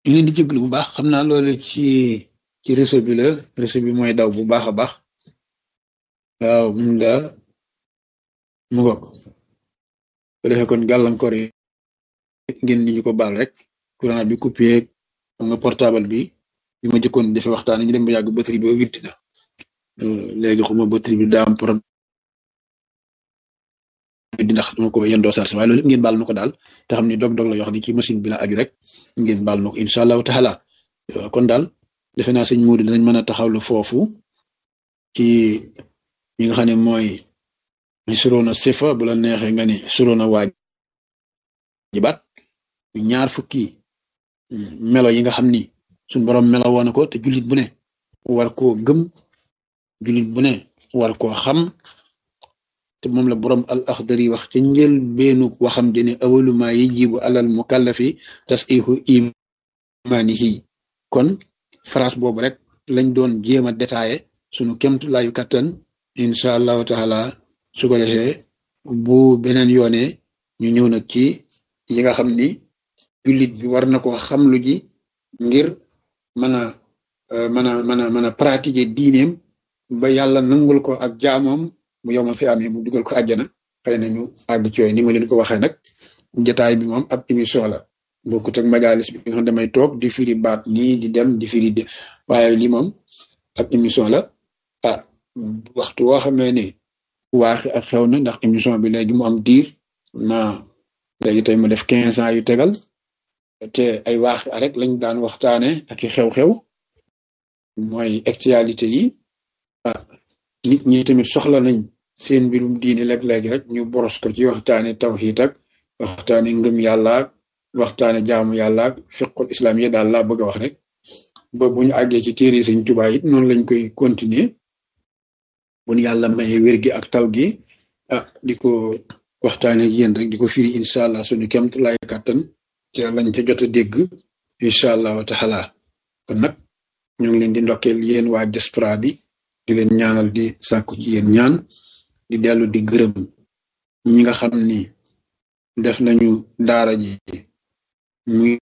ñu leen di jéglu bu baax xam naa loolu ci ci réseau bi la réseau bi mooy daw bu baax a baax waaw mun la mu ngo ko defee kon gàllankoor yi ngeen di ñu ko baal rek courant bi coupé xam nga portable bi bi ma jëkkoon defe waxtaan ñu dem ba yàgg batterie bi witti na léegi xuma batterie bi daa am problème di ndax dama ko yendoo sarse waaye loolu ngeen baal na ko daal te xam ni dog-dog la yoo xam ne ci machine bi la aju rek ngeen baal na ko incha allahu taala kon daal defe naa sëñ Moudi danañ mën a taxawlu foofu ci ñi nga xam ne mooy suroona sifa bu la neexee nga ni suroona waajibaat ñaar fukki melo yi nga xam ni suñ borom melo woon na ko te jullit bu ne war koo gëm jullit bu ne war koo xam te moom la borom al axdari wax ca njël beenu waxam jëne awalu ma yajibu alal mukallafi tasihu imanihi kon phrase boobu rek lañ doon jéem a détaillé sunu kemtu laayu kattan incha allahu taala su ko defee bu beneen yoone ñu ñëw nag ci yi nga xam ni jullit bi war na ko xam lu ji ngir mën a mën a mën a mën a pratiquer diineem ba yàlla nangul ko ak jaamoom mu yomal fi amee mu dugal ko àjjana xëy na ñu àgg ci yooyu ni ma leen ko waxee nag jotaay bi moom ab émission la bokkut ak majalis bi nga xam damay toog di firi baat nii di dem di firi de waaye li moom ab émission la ah waxtu woo xamee ne waaxi ak xew na ndax émission bi léegi mu am diir na léegi tey mu def quinze ans yu tegal te ay waaxi rek lañ daan waxtaane ak i xew-xew mooy actualité yi ah nit ñi tamit soxla nañ seen mbirum diine léeg-léegi rek ñu boros ko ci waxtaane tawxiid ak waxtaane ngëm yàlla ak waxtaane jaamu yàlla ak fiqul islam yi daal laa bëgg a wax rek ba bu ñu àggee ci téere Sëñ Tuubaa it noonu lañ koy continuer bu ñu yàlla maye wér gi ak tal gi ah di ko waxtaane yéen rek di ko firi incha allah suñu kemt lay kàttan ci lañ ca jot a dégg incha allahu taala kon nag ñu ngi leen di ndokkeel yéen waa diaspora bi di leen ñaanal di sàkku ci yéen ñaan di dellu di gërëm ñi nga xam ni def nañu daara ji muy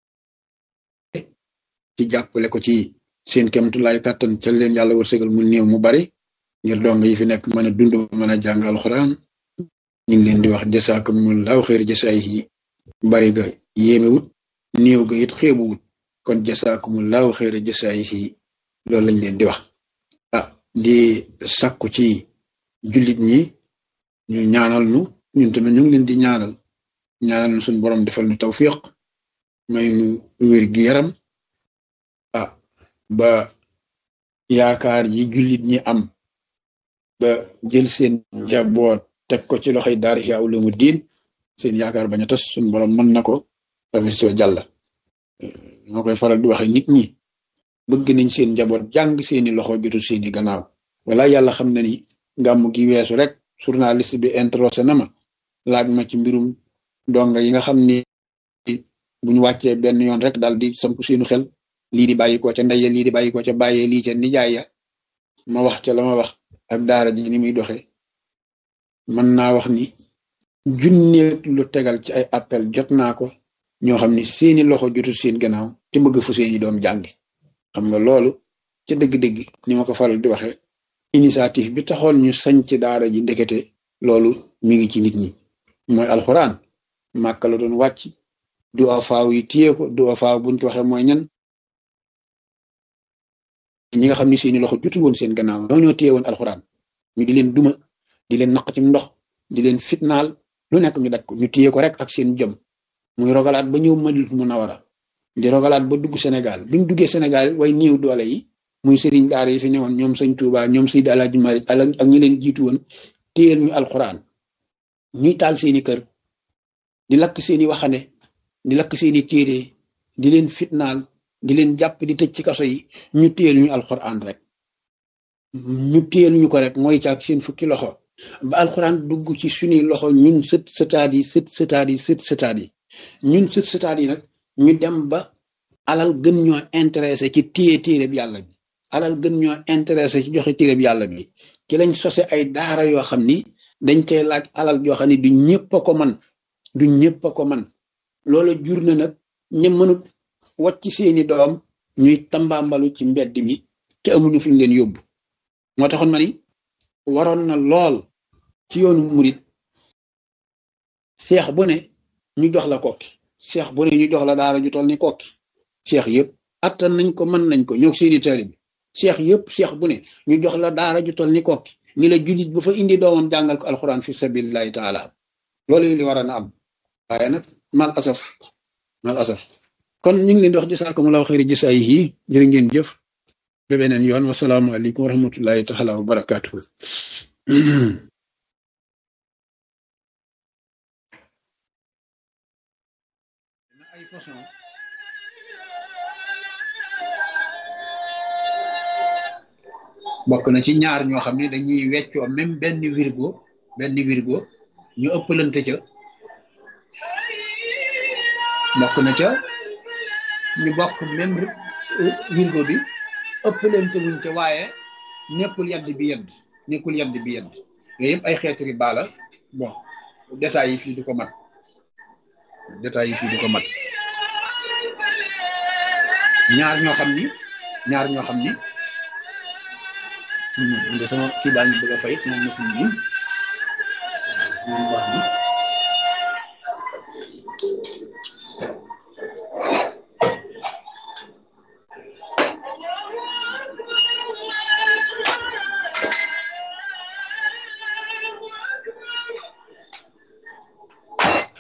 ci jàppale ko ci seen kemtulaay kàttan ca leen yàlla wërsëgal mu néew mu bari ngir dong yi fi nekk mën a dund mën a jàng alxuraan ñu ngi leen di wax jasaakumullahu xeer jasaay yi bari ga yéemewut néew ga it xeebuwut kon jasaakumullahu xeer jasaay yi loolu lañ leen di wax ah di sàkku ci jullit ñi ñu ñaanal nu ñun tamit ñu ngi leen di ñaanal ñaanal nu suñu borom defal nu tawfiq may nu wér gi yaram ah ba yaakaar yi jullit ñi am ba jël seen njaboot teg ko ci loxoy daar Ihya Ulumuddin seen yaakaar bañ a tas suñu borom mën na ko rafet soo jàll moo koy faral di waxe nit ñi bëgg nañ seen njaboot jàng seeni loxo jotul seeni gannaaw wala yàlla xam na ni gàmm gi weesu rek journaliste bi introsé na ma laaj ma ci mbirum donga yi nga xam ni buñ wàccee benn yoon rek daal di samp seenu xel lii di bàyyi ko ca ndeye lii di bàyyi ko ca bàyyee lii ca nijaay ya ma wax ca la ma wax ak daara ji ni muy doxee mën naa wax ni junneeg lu tegal ci ay appel jot naa ko ñoo xam ni seeni loxo jotul seen gannaaw te bëgg fu seeni doom jàngi xam nga loolu ca dëgg-dëgg ni ma ko faral di waxee initiative bi taxoon ñu sañ ci daara ji ndekete loolu mi ngi ci nit ñi mooy alxuraan màkka la doon wàcc du afaaw yi téye ko du afaaw buñ ko waxee mooy ñan ñi nga xam ni seeni loxo jotul woon seen gannaaw ñoo ñoo téye woon alxuraan ñu di leen duma di leen naq ci ndox di leen fitnaal lu nekk ñu daj ko ñu téye ko rek ak seen jëm muy rogalaat ba ñëw Madinatu Munawara di rogalaat ba dugg Sénégal bi ñu duggee Sénégal way néew doole yi muy sëriñ daara yi fi newoon ñoom sëñ Touba ñoom Seydi Alaaji Malik ak ñi leen jiitu woon téyel ñu alxuraan ñuy taal seeni kër di lakk seeni waxande di lakk seeni téere di leen fitnaal di leen jàpp di tëj ci kaso yi ñu téyel ñu alxuraan rek ñu téyel ñu ko rek mooy caag seen fukki loxo ba alxuraan dugg ci suñuy loxo ñun sët sëtaat yi sët sëtaat yi sët sëtaat yi ñun sët sëtaat yi nag ñu dem ba alal gën ñoo intéressé ci téye téere bi yàlla bi alal gën ñoo intéressé ci joxe téere bi yàlla bi ci lañ sose ay daara yoo xam ni dañ koy laaj alal yoo xam ni du ñëpp a ko man du ñëpp a ko man loola jur na nag ña mënut wàcc seeni doom ñuy tambaambalu ci mbedd mi te amuñu fuñ leen yóbbu moo taxoon ma ni waroon na lool ci yoonu murit seex bu ne ñu jox la kokki seex bu ne ñu jox la daara ju toll ni kokki seex yëpp attan nañ ko mën nañ ko ñoo seeni taalibe seex yëpp seex bu ne ñu jox la daara ju toll ni kokki ñi la julit bu fa indi doomam jàngal ko alxuraan fi sabilillahi taala loolu li war a na am waaye nag mal asaf mal asaf kon ñu ngi leen di wax jasaakumullahu xayri jasaayihi jërë ngeen jëf ba beneen yoon wasalaamualeykum wa rahmatullahi taala wa barakaatuhu ay façon bokk na ci ñaar ñoo xam ne dañuy weccoo même benn wirgo benn wirgo ñu ëppalante ca bokk na ca ñu bokk même wirgo bi ëppalante wuñ ca waaye nekkul yadd bi yedd nekkul yadd bi yedd yooyu yëpp ay xeeti riba la bon détails yi fii du ko mat détails yi fii du ko mat ñaar ñoo xam ni ñaar ñoo xam ni nga sama kii baa ngi bëgg a fay sama machine bi moom wax ni